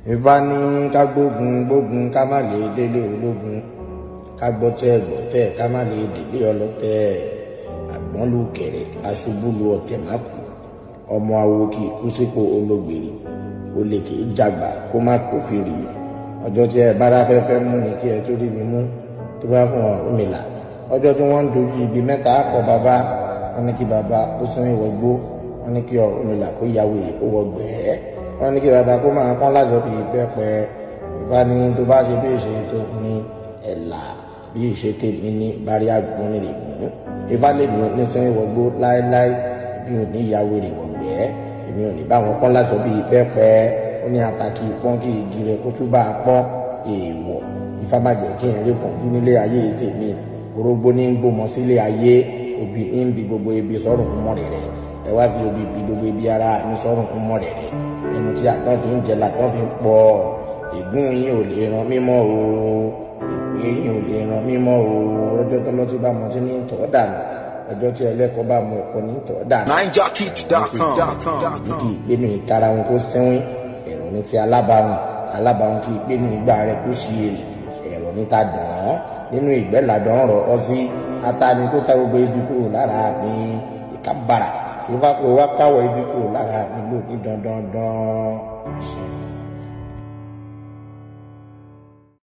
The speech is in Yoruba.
Ifá ní ká gbógun gbógun ká má lè délé ológun ká gbọ́tẹ́ gbọ́tẹ́ ká má lè délé ọlọ́tẹ̀ àgbọ́n ló kẹ̀rẹ̀ aṣubú lu ọ̀tẹ̀ má kú ọmọ awo kì í kú sípò ológbèrè olè kì í jàgbà kó má kófìrí ọjọ́ tí ẹ bára fẹ́fẹ́ mú mi kí ẹ tó rí mi mú tó bá fún Ọ̀rúnmìlà ọjọ́ tí wọ́n ń dojú ibi mẹ́ta kọ bàbá wọn ní kí bàbá kó sún ìwọ̀gbó wọn ní kí Ọ̀rúnmìlà kó ya wèrè kó wọ gbẹ̀ẹ́ wọn ní kí bàbá kó máa pọ́n lájọ bíi pẹ́pẹ́ ìfá ní tó bá ṣe bí ìṣe tó ní ẹ̀là bí ìṣe tèmi ní bárí àgbọn ní ìlú ìfá lè ní ní sún ìwọ̀gbó láéláé bí ò ní ya wèrè wọ gbẹ̀ẹ́ èmi ò ní bá wọn pọ́n lájọ bíi pẹ́pẹ́ ó ní àtàkì pọ́n kí igi rẹ̀ kó tún bá a pọ́n èèwọ̀ Ifá má jẹ́ kí n rí pọ̀jù nílé ayé tèmi orógbó ní gbọmọ sílé ayé òbí ń bi gbogbo ibi sọ́rùn mọ́ rẹ̀ rẹ̀ ẹ wá fi òbí bi gbogbo ibi ara mi sọ́rùn mọ́ rẹ̀ rẹ̀ ẹnu tí àtọ́ fi ń jẹ làtọ́ fi ń pọ̀ ègún yín ò lè ran mímọ́ o ègún yín ò lè ran mímọ́ o ọjọ́ tó lọ́tí bá mọ tí ní tọ́ dànù ọjọ́ tí ẹlẹ́kọ̀ọ́ bá mọ ẹ̀kọ́ ní tọ́ dànù. NineJockey.com. kì í gbénu ìtara wọn kó sẹ́wìn ẹ̀rọ ní ti alábàáhùn alábàáhùn kì í gbénu ìgbà rẹ̀ kó ṣí èrè ẹ̀rọ níta dùn án nínú ìgbẹ́ làdán rọ̀ ọ́ sí atani tó ta gbogbo ibi kúrò lára mi ìka bàrà ìfapò wa káwọ̀ ibi kúrò lára mi lò ní dandandan.